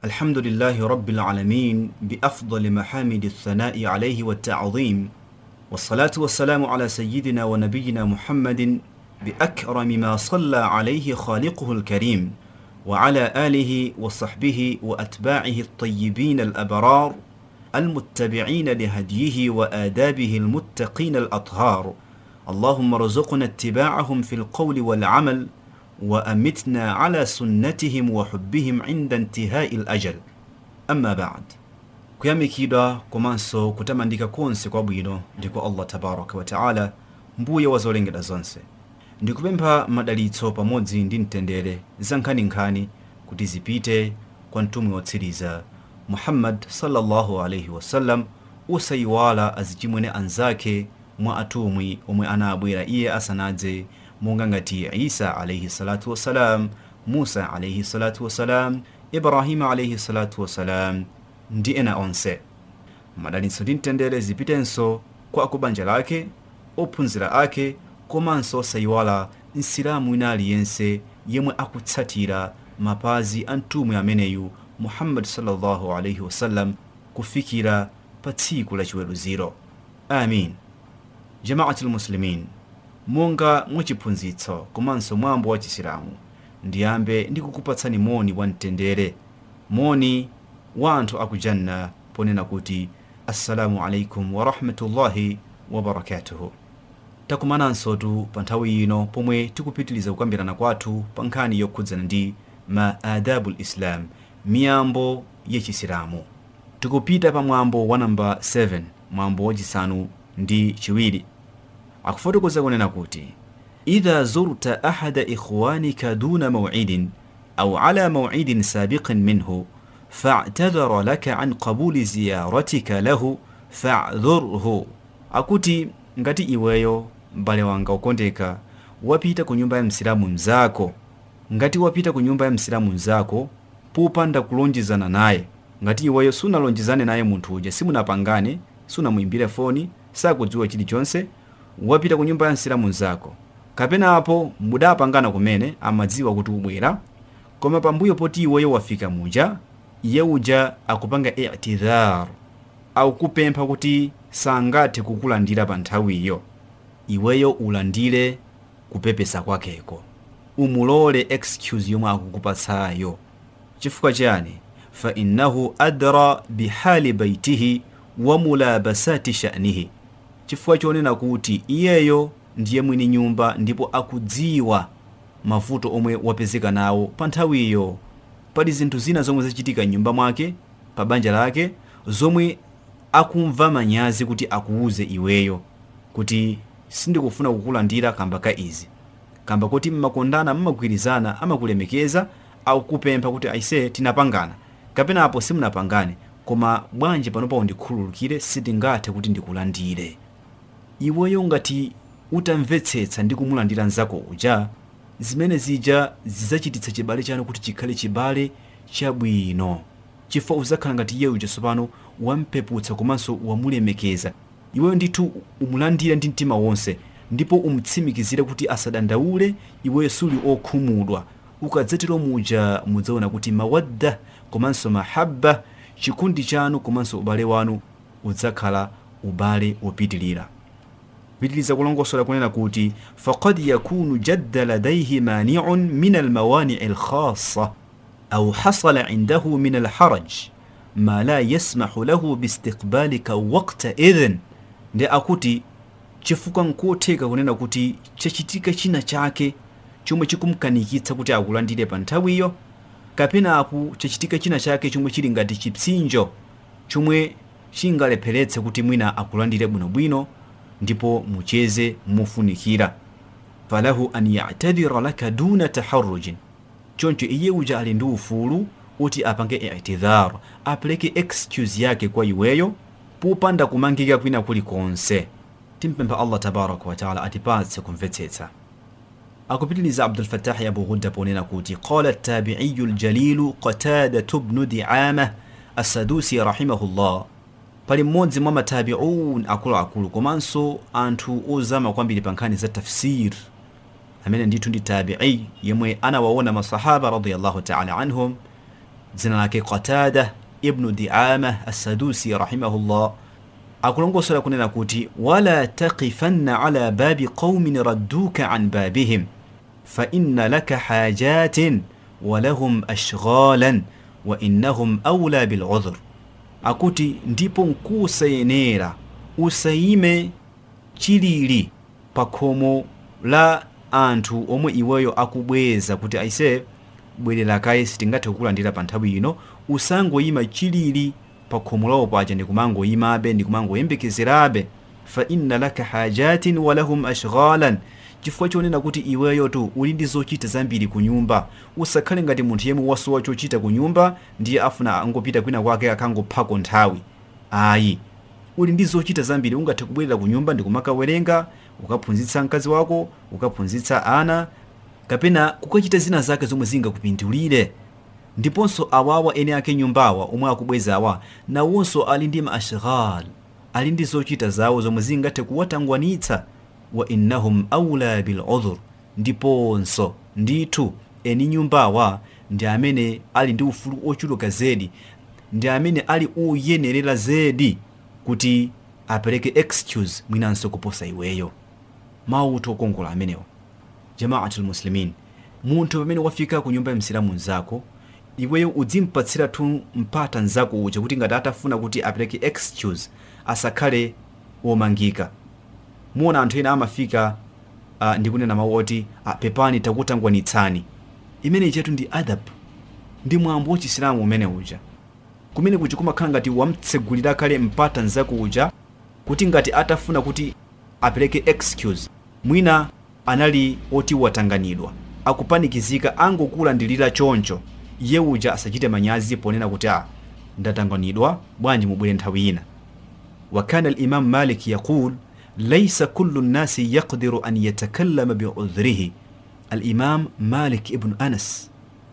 الحمد لله رب العالمين بأفضل محامد الثناء عليه والتعظيم والصلاة والسلام على سيدنا ونبينا محمد بأكرم ما صلى عليه خالقه الكريم وعلى آله وصحبه وأتباعه الطيبين الأبرار المتبعين لهديه وآدابه المتقين الأطهار اللهم ارزقنا اتباعهم في القول والعمل وأمتنا على سنتهم وحبهم عند انتهاء الأجل أما بعد kuyamikidwa komanso kutamandika konse kwabwino ndiko allah tabaraka wataala mbuye wa zolengedwa zonse ndikupempha madalitso pamodzi ndi mtendere za nkhaninkhani kuti zipite kwa mtumwi wotsiriza muhammad sallallahu alaihi wasallam osayiwala azichimwene anzake mwa atumwi omwe anabwera iye asanadze monga ngati isa alaihi salatu wassalam musa alaihi salatu wassalam ibrahima alaihi salatu wassalam ndi ena onse madalitso ndi mtendere zipitenso kwa akubanja lake ophunzira ake komanso osayiwala msilamu wina aliyense yemwe akutsatira mapazi a mtumwi ameneyu muhammadi sallallahu alaihi wasallam kufikira pa tsiku la chiweruziro amin jamaati lmuslimin monga mwachiphunzitso komanso mwambo wa chisilamu ndiyambe ndikukupatsani moni wa mtendere moni wa anthu akujanna ponena kuti assalamu alaikum warahmatullahi wabarakatuhu takumanansotu pa nthawi ino pomwe tikupitiliza kukambirana kwathu pa nkhani yokhudzana ndi ma adabu lislam miyambo yachisilamu tikupita pa mwambo wa namba 7 mwambo wachisanu ndi chiwiri akufotokoza kunena kuti idha zurta ahada ikhwanika duna mawidin au ala mawidin sabiqin minhu fa'tadhara laka an qabuli ziyaratika lahu fa'dhurhu akuti ngati iweyo m'bale wanga ukondeka wapita ku nyumba ya msilamu mzako ngati wapita ku nyumba ya msilamu mzako popanda kulonjezana naye ngati iweyo sunalonjezane naye munthu uja simunapangane sunamuimbire foni sakudziwa chilichonse wapita ku nyumba ya msilamu mzako kapena apo mudapangana kumene amadziwa kuti ubwera koma pambuyo poti iweyo wafika muja iye uja akupanga i'tidhar akupempha kuti sangathe kukulandira pa nthawiyo iweyo ulandire kupepesa kwakeko umulole excuse yomwe akukupatsayo chifukwa chani fa innahu adra bihali baitihi wa mulabasati sha'nihi chifukwa chonena kuti iyeyo ndiye mwini nyumba ndipo akudziwa mavuto omwe wapezeka nawo pa nthawiyo pali zinthu zina zomwe zachitika m'nyumba mwake pa banja lake zomwe akumva manyazi kuti akuuze iweyo kuti sindikufuna kukulandira kamba ka izi kamba kuti mmakondana mmagwirizana amakulemekeza akukupempha kuti aise tinapangana kapena apo simunapangane koma bwanji panopa undikhululukire sindingathe kuti ndikulandire iweyo ngati utamvetsetsa ndi kumulandira mzako uja zimene zija zidzachititsa chibale chanu kuti chikhale chibale chabwino chifukwa uzakhala ngati iye uja tsopano wampeputsa komanso wamulemekeza iweyo ndithu umulandire ndi mtima wonse ndipo umutsimikizire kuti asadandaule iweyo suli okhumudwa ukadzatero muja mudzaona kuti mawadda komanso mahabba chikondi chanu komanso ubale wanu udzakhala ubale wopitilira pitiliza kulongosola kunena kuti faqad yakunu jadda ladaihi maniun min almawanii alkhassa au hasala indahu min alharaj ma la yasmahu lahu biistiqbalika wakta idhin ndi akuti chifukwa nkotheka kunena kuti chachitika china chake chomwe chikumkanikitsa kuti akulandire pa nthawiyo kapena apo chachitika china chake chomwe chili ngati chipsinjo chomwe chingalepheretse kuti mwina akulandire bwinobwino ndipo mucheze mofunikira falahu an yatadhira laka duna taharrujin choncho iye uja ali ndi ufulu oti apange i'tidhar apereke excuse yake kwa iweyo popanda kumangika kwina kulikonse timpempha allah tabaraka wataala atipatse kumvetsetsa akupitiliza abdulfatahi abu ghudda ponena kuti qala tabiiyu ljalilu qatadatu bnu diama assadusi rahimahullah pali mmodzi mwa matabiun akuluakulu komanso anthu ozama kwambiri pa nkhani za tafsir amene ndithu ndi tabii yemwe anawaona masahaba radiallahu taala anhum dzina lake qatada ibnu diama assadusi rahimahullah akulongosola kunena kuti wala taqifanna ala babi qaumin radduka an babihim fainna laka hajatin walahum ashghalan wa innahum aula biludhr akuti ndipo nkusayenera usayime chilili pa khomo la anthu omwe iweyo akubweza kuti aise bwerera kaye sitingathe kukulandira pa nthawi ino usangoyima chilili pa khomo lawo paja ndikumangoyimabe ndikumangoyembekezerabe fa inna laka hajatin walahum ashghalan chifukwa chonena kuti iweyo tu uli ndi zochita zambiri ku nyumba usakhale ngati munthu yemwe wasowa chochita ku nyumba ndiye afuna angopita kwina kwake akangophako nthawi ayi uli ndi zochita zambiri ungathe kubwerera ku nyumba ndikumakawerenga ukaphunzitsa mkazi wako ukaphunzitsa ana kapena kukachita zina zake zomwe zingakupindulire ndiponso awawa ene ake nyumbawa omwe akubwezawa nawonso ali ndi maashghal ali ndi zochita zawo zomwe zingathe kuwatangwanitsa wa innahum aula biludhur ndiponso ndithu eni nyumbawa ndi amene ali ndi ufulu ochuluka zedi ndi amene ali uyenerera zedi kuti apereke excuse mwinanso kuposa iweyo mawu okongola amenewo jamaatul muslimin munthu pamene wafika ku nyumba ya msilamu mzako iweyo udzimpatsira tu mpata mzako uja kuti ngati atafuna kuti apereke excuse asakhale womangika muona anthu ena amafika uh, ndikunena mawu oti uh, pepani takutangwanitsani imene chetu ndi adab ndi mwambo wachisilamu umene uja kumene kuja kumakhala ngati wamtsegulira kale mpata mzako uja kuti ngati atafuna kuti apereke excuse mwina anali oti watanganidwa akupanikizika angokulandilira choncho iye uja asachite manyazi ponena kuti a ndatanganidwa bwanji mubwere nthawi ina wakana limamu malik yaqul laisa kullu nnasi yaqdiru an yatakallama biudhrihi alimam malik ibnu anas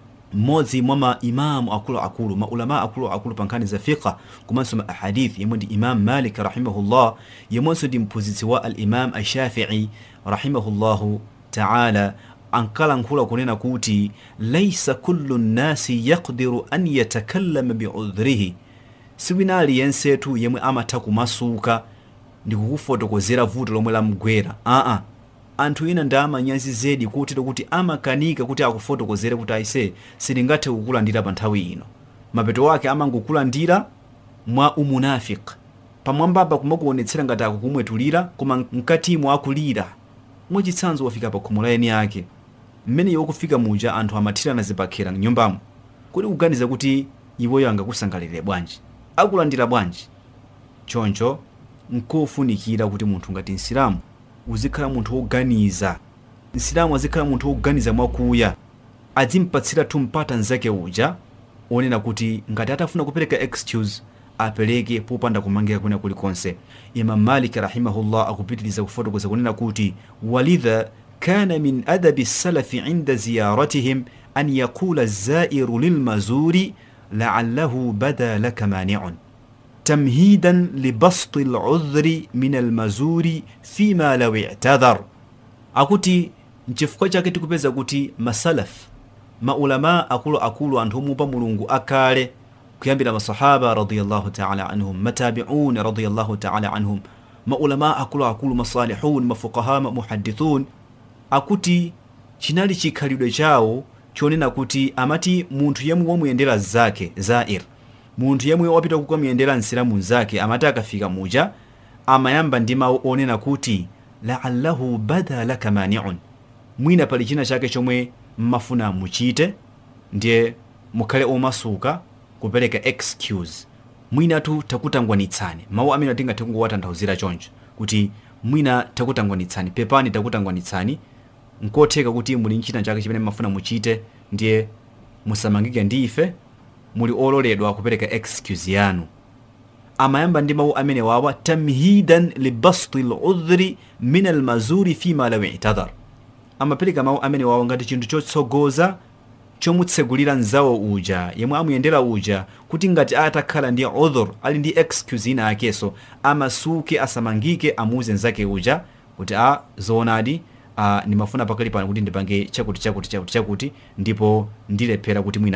mmodzi mwa maimamu akuluakulu maulama akuluakulu pa nkhani za fiqa komanso ma ahadith yemwe ndi imam malik rahimahullah yemwenso ndi mphunzitsi wa alimam ashafii rahimahullahu taala ankalankhula kunena kuti laisa kullu nnasi yaqdiru an yatakallama biudhrihi siwina aliyensetu yemwe amatha kumasuka ndikukufotokozera vuto lomwe lamugwera aa anthu ena ndi amanyazi zedi kotero kuti amakanika kuti akufotokozere kuti aise sindingathe kukulandira pa nthawi ino mapeto wake amangokulandira mwa umunafiki pamwambapa kumakuonetsera ngati akukumwetulira koma mkatimo akulira mwachitsanzo wafika pa khomo la eni ake mmene iwe kufika muja anthu amathirana zipakhera mnyumbamo kuti kuganiza kuti iweyo angakusangalire bwanji akulandira bwanji choncho nkofunikira kuti munthu ngati msilamu uzikhala munthu woganiza msilamu azikhala munthu woganiza mwakuya adzimpatsira tumpata mzake uja onena kuti ngati atafuna kupereka excuse apereke popanda kumangira kwina kulikonse imam malik rahimahullah akupitiriza kufotokoza kunena kuti walidha kana min adabi salafi inda ziyaratihim an yaqula zairu lilmazuri laallahu bada laka maniun tamhidan libasti ludhri min almazuri fima law i'tadhar akuti nchifukwa chake tikupeza kuti masalaf maulama akuluakulu anthu omupa mulungu akale kuyambira masahaba radiyallahu taala anhum matabiun radiyallahu taala anhum maulama akuluakulu masalihun mafuqaha muhadithun akuti chinali chikhalidwe chawo chonena kuti amati munthu yemwe wamuyendera zake zair munthu yemwe wapita kukamuyendera msilamu mzake amati akafika muja amayamba ndi mawu onena kuti laallahu bada laka maniun mwina pali china chake chomwe mmafuna muchite ndiye mukhale omasuka kupereka excuse mwinatu takutangwanitsani mawu amene tingathe kungowatanthauzira choncho kuti mwina takutangwanitsani pepani takutangwanitsani nkotheka kuti muli nchina chake chimene mmafuna muchite ndiye musamangike ndi ife muli ololedwa kupereka excuse yanu amayamba ndi mawu amene wawa tamhidan libasti ludhri min almazuri fima law i'tadhar amapereka mawu amene wawa ngati chinthu chotsogoza chomutsegulira mzawo uja yemwe amuyendera uja kuti ngati atakhala ndi udhur ali ndi excuse ina akeso amasuke asamangike amuuze mzake uja kuti a zoonadi uh, ndimafuna pakali pano kuti ndipange chakuti chakuti chakuti chakuti ndipo ndilephera kuti mwina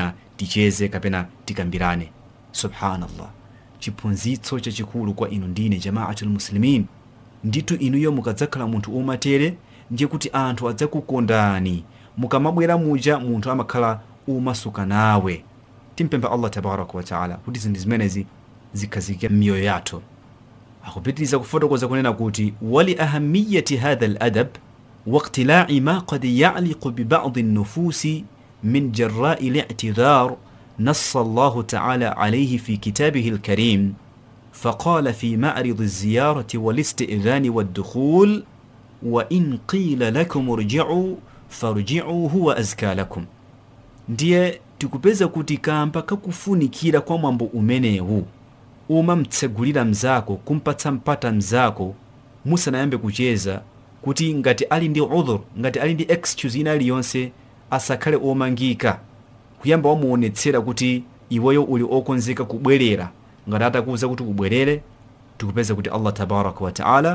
ticheze kapena tikambirane subhanallah chiphunzitso chachikulu kwa inu ndine jamaatul muslimin ndithu inuyo mukadzakhala munthu umatere ndiye kuti anthu adzakukondani mukamabwera muja munthu amakhala umasuka nawe timpempha allah tabaraka wataala kuti zinthu zimenezi zikhazike m'miyoyo yathu akupitiriza kufotokoza kunena kuti wali ahamiyati hadha ladab واقتلاع ما قد يعلق ببعض النفوس من جراء الاعتذار نص الله تعالى عليه في كتابه الكريم فقال في معرض الزيارة والاستئذان والدخول وإن قيل لكم ارجعوا فارجعوا هو أزكى لكم ndiye tikupeza kuti kamba kakufunikira kwa mwambo umenewu umamtsegulira mzako kumpatsa mpata mzako musanayambe kucheza kuti ngati ali ndi udhur ngati ali ndi excuse ina iliyonse asakhale omangika kuyamba wamuonetsera kuti iweyo uli okonzeka kubwerera ngati atakuwuza kuti ubwerere tikupeza kuti allah tabaraka wataala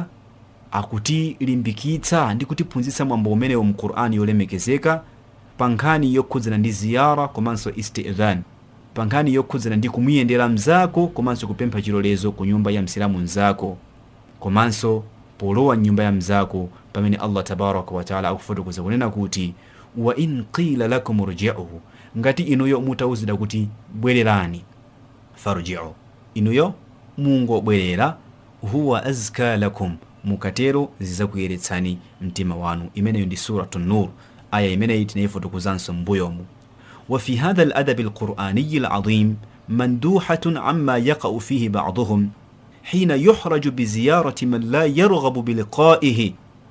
akutilimbikitsa ndi kutiphunzitsa mwambo umenewo mu qur'ani yolemekezeka pa nkhani yokhudzana ndi ziyara komanso istidhan pa nkhani yokhudzana ndi kumuyendera mzako komanso kupempha chilolezo ku nyumba ya msilamu mzako komanso polowa mnyumba ya mzako pamene allah tabaraka wataala akufotokoza kunena kuti wa in qila lakum rji'u ngati inuyo mutawuzidwa kuti bwererani farji'u inuyo mungobwerera huwa azka lakum mukatero zizakuyeretsani mtima wanu imeneyo ndi suratu nur aya imeneyi tinayifotokozanso m'mbuyomu وفي هذا الأدب القرآني العظيم مندوحة عما يقع فيه بعضهم حين يحرج بزيارة من لا يرغب بلقائه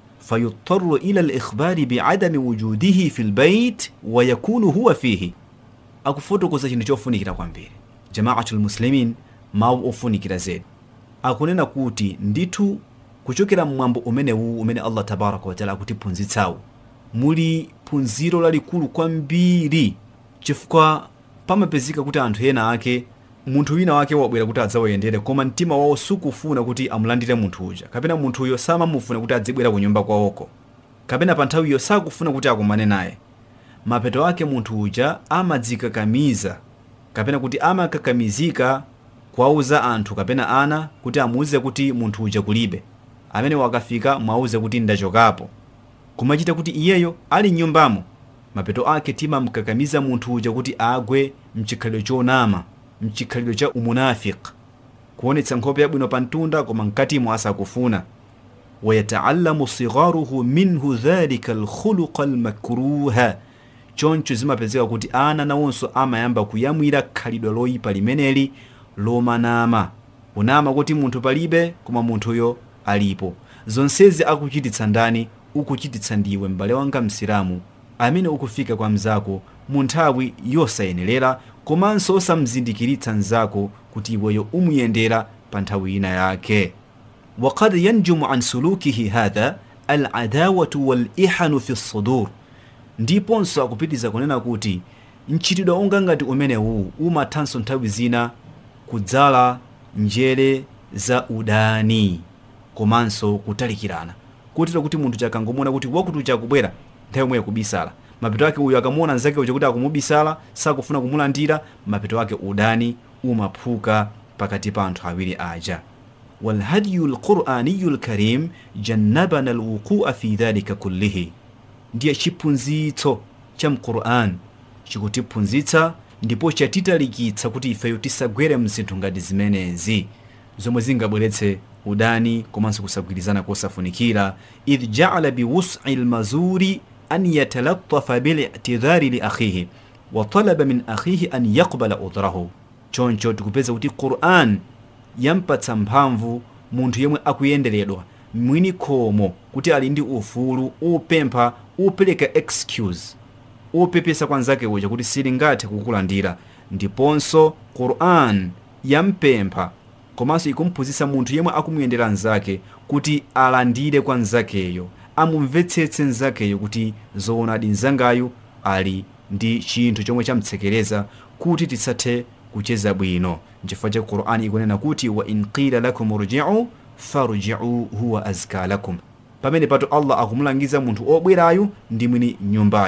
فيضطر إلى الإخبار بعدم وجوده في البيت ويكون هو فيه akufotokoza chinthu chofunikira kwambiri jamaatul muslimin mawu ofunikira zedi akunena kuti ndithu kuchokera mmwambo umenewu umene allah tabaraka wataala akutiphunzitsawu muli phunziro lalikulu kwambiri chifukwa pamapezeka kuti anthu ena ake munthu wina wake wabwera kuti adzawayendere koma mtima wawo sukufuna kuti amulandire munthu uja kapena munthuyo samamufuna kuti adzibwera ku nyumba kwawoko kapena pa nthawiyo sakufuna kuti akumane naye mapeto ake munthu uja amadzikakamiza kapena kuti amakakamizika kuwauza anthu kapena ana kuti amuuze kuti munthu uja kulibe amene wakafika mwauze kuti ndachokapo kumachita kuti iyeyo ali mnyumbamo mapeto ake timamkakamiza munthu uja kuti agwe mchikhalidwe chonama mchikhalidwe cha umunafik kuonetsa nkhope yabwino pa mtunda koma mkatimo asakufuna wayataallamu sigharuhu minhu dhalika alkhuluqa almakruha choncho zimapezeka kuti ana nawonso amayamba kuyamwira khalidwe loyipa limeneli lomanama kunama kuti munthu palibe koma munthuyo alipo zonsezi akuchititsa ndani ukuchititsa ndiwe m'bale wanga msilamu amene ukufika kwa mzako mu nthawi yosayenerera komanso osamzindikiritsa mzako kuti iweyo umuyendera pa nthawi ina yake وقد ينجم عن سلوكه هذا العداوة والإحن في الصدور ndiponso akupitiriza kunena kuti mchitidwe onga ngati umenewu umathanso nthawi zina kudzala njere za udani komanso kutalikirana kutero kuti munthu chakangomona kuti wakuti chakubwera nthawi imwe yakubisala mapeto ake uyu akamuona nzake uja kuti akumubisala sakufuna kumulandira mapeto ake udani umaphuka pakati pa anthu awiri aja والهدي القرآني الكريم جنبنا الوقوع في ذلك كله ndiye chiphunzitso cha mquran chikutiphunzitsa ndipo chatitalikitsa kuti ifeyo tisagwere mzinthu ngati zimenezi zomwe zingabweretse udani komanso kusagwirizana kosafunikira idh jaala biwus'i lmazuri an yatalattafa bil'tidhari li akhihi wa talaba min akhihi an yaqbala udrahu choncho tikupeza kuti quran yampatsa mphamvu munthu yemwe akuyenderedwa mwini khomo kuti ali ndi ufulu upempha upereka excuse upepesa kwa nzake uja kuti silingathe kukulandira ndiponso quran yampempha komanso ikumphunzitsa munthu yemwe akumuyendera nzake kuti alandire kwa nzakeyo amumvetsetse nzakeyo kuti zoonadi nzangayo ali ndi chinthu chomwe chamtsekereza kuti tisathe kucheza bwino nchifukwa cha qur'ani ikunena kuti wa in qila lakum rji'u farji'u huwa azka lakum pamene pato allah akumulangiza munthu obwerayo ndi mwini nyumbayo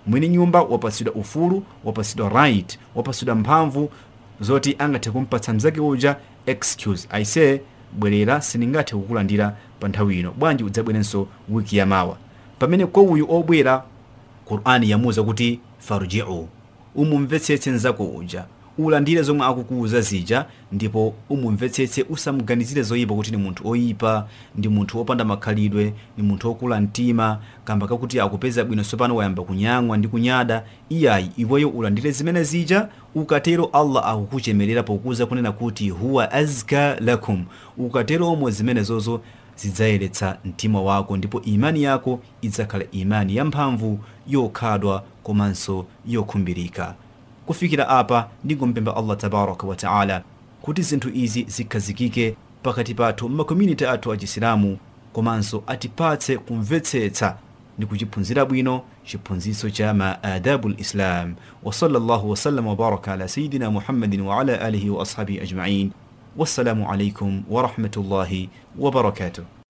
mwini nyumba wapatsidwa ufulu wapatsidwa right wapatsidwa mphamvu zoti angathe kumpatsa mzake uja excuse aise bwerera sindingathe kukulandira pa nthawi ino bwanji udzabwerenso wiki yamawa pamene kwa uyu obwera qur'ani yamuwuza kuti farjiu umumvetsetse mzako uja ulandire zomwe akukuwuza zija ndipo umumvetsetse usamuganizire zoyipa kuti ni munthu oyipa ndi munthu opanda makhalidwe ni munthu okula mtima kamba kakuti akupeza bwino sopano wayamba kunyamwa ndi kunyada iyayi iweyo ulandire zimene zija ukatero allah akukuchemerera pokuza kunena kuti huwa azka lakum ukatero omwe zimenezozo zidzayeretsa mtima wako ndipo imani yako idzakhala imani yamphamvu yokhadwa komanso yokhumbirika kufikira apa ndingompempha allah tabaraka wa taala kuti zinthu izi zikhazikike pakati pathu m'makomuniti athu a chisilamu komanso atipatse kumvetsetsa ndi kuchiphunzira bwino chiphunzitso cha maadabu lislam wa sallallahu wasallam wabaraka ala sayidina muhammadin wa ala alihi wa ashabihi ajmain wassalamu alaikum warahmatullahi wabarakatuh